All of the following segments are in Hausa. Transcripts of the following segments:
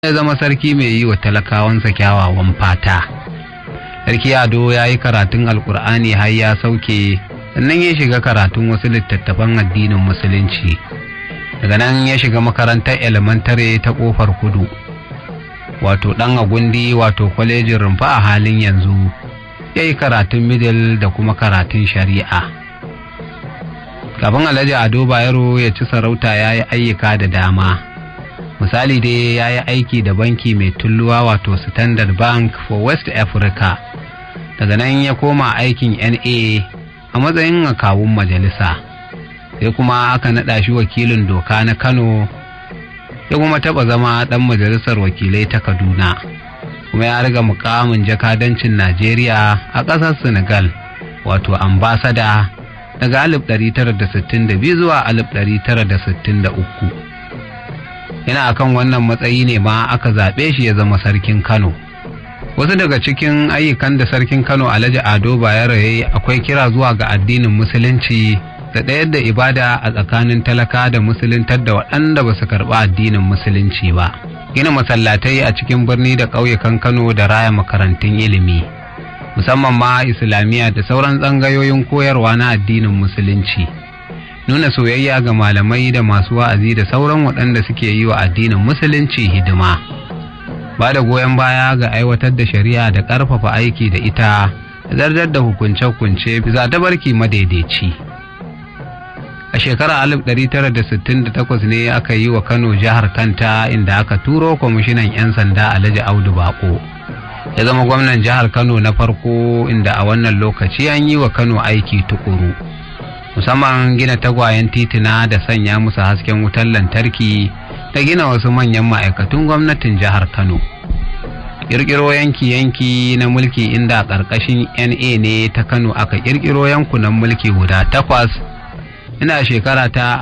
ya zama sarki mai yi wa talakawansa kyawawan fata sarki ado ya yi karatun alkur'ani har ya sauke sannan ya shiga karatun wasu littattafan addinin musulunci daga nan ya shiga makarantar elementare ta kofar kudu wato dan agundi wato kwalejin rumfa a halin yanzu ya yi karatun middle da kuma karatun shari'a kafin alhaji ado bayero ya ci sarauta ya yi ayyuka da dama misali dai ya yi aiki da banki mai tulluwa wato standard bank for west africa daga nan ya koma aikin na a matsayin akawun majalisa sai kuma aka naɗa shi wakilin doka na kano ya kuma taɓa zama ɗan majalisar wakilai ta kaduna kuma ya riga mukamin jakadancin najeriya a ƙasar senegal wato ambasada daga 1962 zuwa 1963 yana akan wannan matsayi ne ma aka zaɓe shi ya zama sarkin kano wasu daga cikin ayyukan da sarkin kano alhaji ado bayero ya yi akwai kira zuwa ga addinin musulunci da ɗayar da ibada a tsakanin talaka da musuluntar da waɗanda ba su karɓi addinin musulunci ba gina masallatai a cikin birni da ƙauyukan kano da raya makarantun ilimi musamman ma islamiyya da sauran tsangayoyin koyarwa na addinin musulunci nuna soyayya ga malamai da masu wa'azi da sauran waɗanda suke yi wa addinin musulunci hidima ba da goyon baya ga aiwatar da shari'a da ƙarfafa aiki da ita da zartar da hukunce-hukunce bisa barki madaidaici a shekarar 1968 ne aka yi wa kano jihar kanta inda aka turo kwamishinan 'yan sanda alhaji audu bako ya zama gwamnan jihar kano na farko inda a wannan lokaci an yi wa kano aiki tukuru musamman gina tagwayen titina da sanya musu hasken wutar lantarki da gina wasu manyan ma'aikatun gwamnatin jihar kano ƙirƙiro yanki-yanki na mulki inda a ƙarƙashin na ne ta kano aka ƙirƙiro yankunan mulki guda takwas ina shekara ta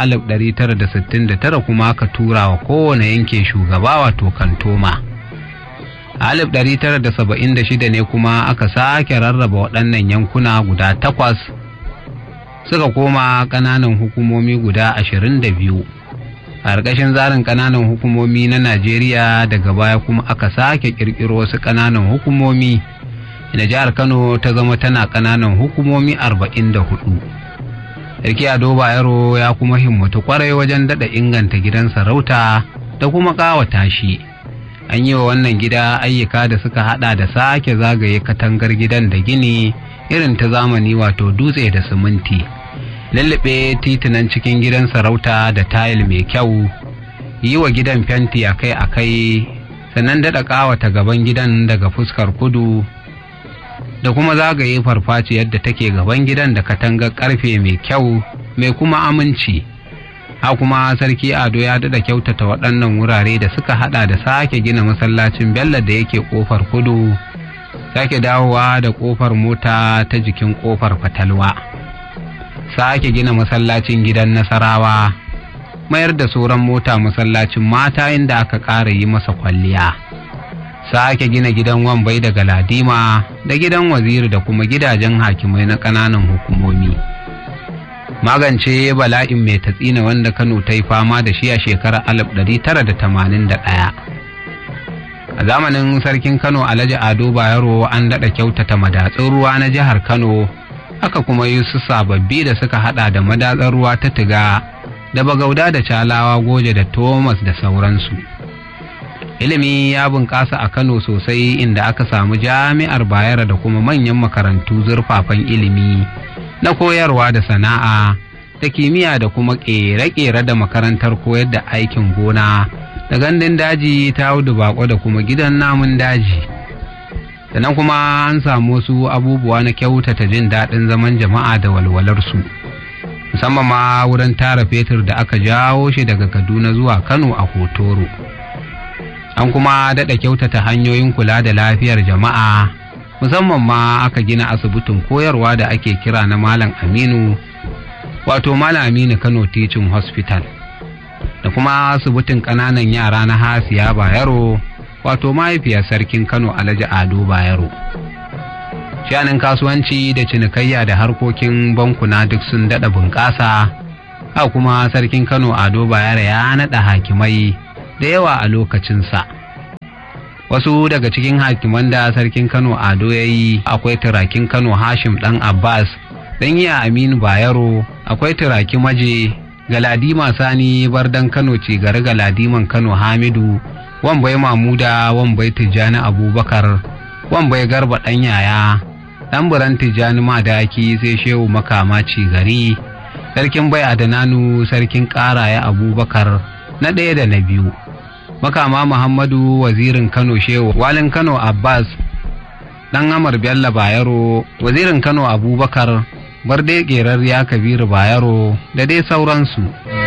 1969 kuma aka tura wa kowane yanke shugaba wato kantoma a 1976 ne kuma aka sake rarraba waɗannan yankuna guda takwas suka koma ƙananan hukumomi guda ashirin da biyu a ƙarƙashin tsarin ƙananan hukumomi na najeriya daga baya kuma aka sake ƙirƙiro wasu ƙananan hukumomi da jihar kano ta zama tana ƙananan hukumomi arba'in da hudu sarki ado bayero ya kuma himmatu kwarai wajen daɗa inganta gidan sarauta da kuma ƙawata shi an yi wa wannan gida ayyuka da suka hada da sake zagaye katangar gidan da gini irin ta zamani wato dutse da siminti lullube titunan cikin gidan sarauta da tayil mai kyau yi wa gidan fenti akai-akai sannan daɗa ƙawata gaban gidan daga fuskar kudu da kuma zagaye farfaci yadda take gaban gidan da katangar ƙarfe mai kyau mai kuma aminci ha kuma sarki ado ya daɗa kyautata waɗannan wurare da suka haɗa da sake gina masallacin bello da yake ƙofar kudu sake dawowa da ƙofar mota ta jikin ƙofar fatalwa sake gina masallacin gidan nasarawa mayar da sauran mota masallacin mata inda aka ƙara yi masa kwalliya sake gina gidan wambai da galadima da gidan waziri da kuma gidajen hakimai na ƙananan hukumomi magance bala'in mai tatsina wanda kano ta yi fama da shi a shekarar 1981 a zamanin sarkin kano alhaji ado bayero an daɗa kyautata madatsun ruwa na jihar kano aka kuma yi su sababbi da suka hada da madatsar ruwa ta tiga da bagauda da calawa goje da thomas da sauransu ilimi ya bunƙasa a kano sosai inda aka samu jami'ar bayero da kuma manyan makarantu zurfafan ilimi na koyarwa da sana'a da kimiyya da kuma ƙere-ƙere da makarantar koyar da aikin gona da gandun daji ta audu bako da kuma gidan namun daji sannan kuma an samu wasu abubuwa na kyautata jin daɗin zaman jama'a da walwalarsu musamman ma wurin tara fetur da aka jawo shi daga kaduna zuwa kano a hotoro an kuma daɗa kyautata hanyoyin kula da lafiyar jama'a musamman ma aka gina asibitin koyarwa da ake kira na malam aminu wato malam aminu kano teaching hospital da kuma asibitin ƙananan yara na hasiya bayero wato mahaifiyar sarkin kano alhaji ado bayero shanin kasuwanci da cinikayya da harkokin bankuna duk sun daɗa bunƙasa a kuma sarkin kano ado bayero ya naɗa hakimai da yawa a lokacinsa wasu daga cikin hakiman da sarkin kano ado ya yi akwai turakin kano hashim dan abbas dan iya aminu bayero akwai turaki maje galadima sani bardan kano ce gari galadiman kano hamidu wambai mamuda wambai tijjani abubakar wambai garba dan yaya dan buran tijjani madaki sai shehu makama ci gari sarkin bai adananu sarkin karaya abubakar na ɗaya da na biyu makama muhammadu wazirin kano shehu walin kano abbas dan amar bello bayero wazirin kano abubakar barde ƙerar ya kabiru bayero da dai sauransu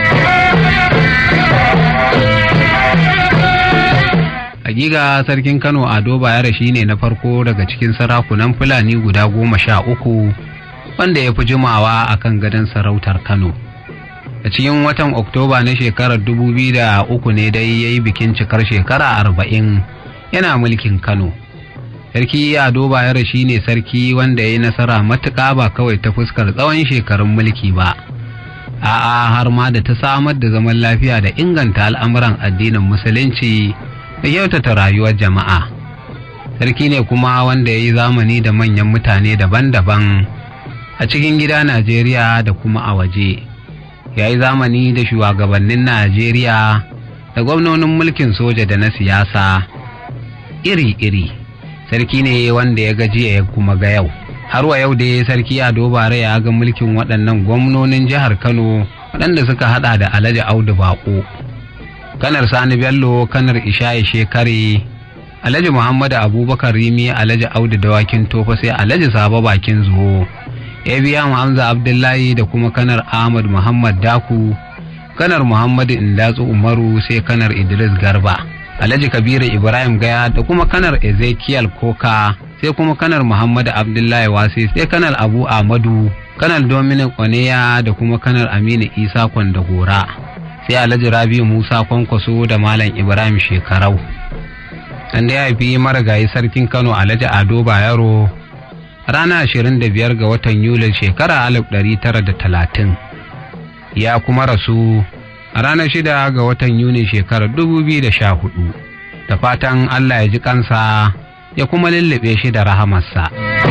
hakika sarkin kano ado bayero shine na farko daga cikin sarakunan fulani guda goma sha uku wanda ya fi jimawa a kan gadon sarautar kano a cikin watan oktoba na shekarar dubu biyu da uku ne dai ya yi bikin cikar shekara arba'in yana mulkin kano sarki ado bayero shine sarki wanda ya yi nasara matuƙa ba kawai ta fuskar tsawon shekarun mulki ba a'a har ma da ta samar da zaman lafiya da inganta al'amuran addinin musulunci da kyautata rayuwar jama'a sarki ne kuma wanda ya yi zamani da manyan mutane daban-daban a cikin gida najeriya da kuma a waje ya yi zamani da shugabannin najeriya da gwamnonin mulkin soja da na siyasa iri-iri sarki ne wanda ya gajiya ya kuma ga yau har wa yau dai sarki ado bare ya ga mulkin waɗannan gwamnonin jihar kano waɗanda suka hada da alhaji audu bako kanar sani bello kanar isha'i shekare alhaji muhammadu abubakar rimi alhaji audu dawakin tofa sai alhaji sabo bakin zuwo ya biya hamza abdullahi da kuma kanar ahmad muhammad daku kanar muhammadu indatsu umaru sai kanar idris garba alhaji kabiru ibrahim gaya da kuma kanar ezekiel koka sai kuma kanar muhammadu abdullahi wasi sai kanar abu ahmadu kanar dominic oneya da kuma kanar aminu isa kwandagora sai alhaji rabiu musa kwankwaso da malam ibrahim shekarau an da ya fi marigayi sarkin kano alhaji ado bayero rana 25 ga watan yulin shekara 1930 ya kuma rasu a ranar shida ga watan yuni shekarar 2014 da fatan allah ya ji kansa ya kuma lullube shi da rahamarsa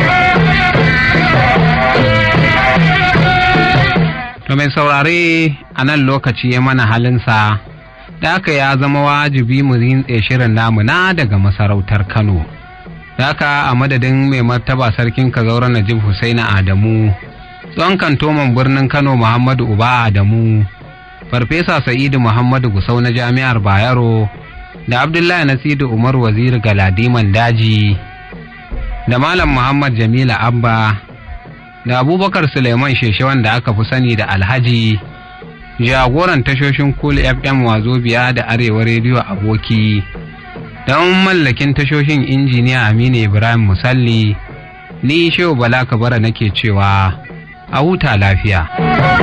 to mai saurare a nan lokaci ya mana halinsa da aka ya zama wajibi mu rintse shirin namu na daga masarautar kano da aka a madadin mai martaba sarkin kazaura najib husaina adamu tsohon kantoman birnin kano muhammadu uba adamu farfesa sa'idu muhammadu gusau na jami'ar bayero da abdullahi nasiru umar waziri galadiman daji da malam muhammad jamila abba da abubakar suleiman sheshe wanda aka fi sani da alhaji jagoran tashoshin cool fm wazobiya da arewa rediyo aboki don mallakin tashoshin injiniya aminu ibrahim musalli ni shehu bala kabara nake cewa a huta lafiya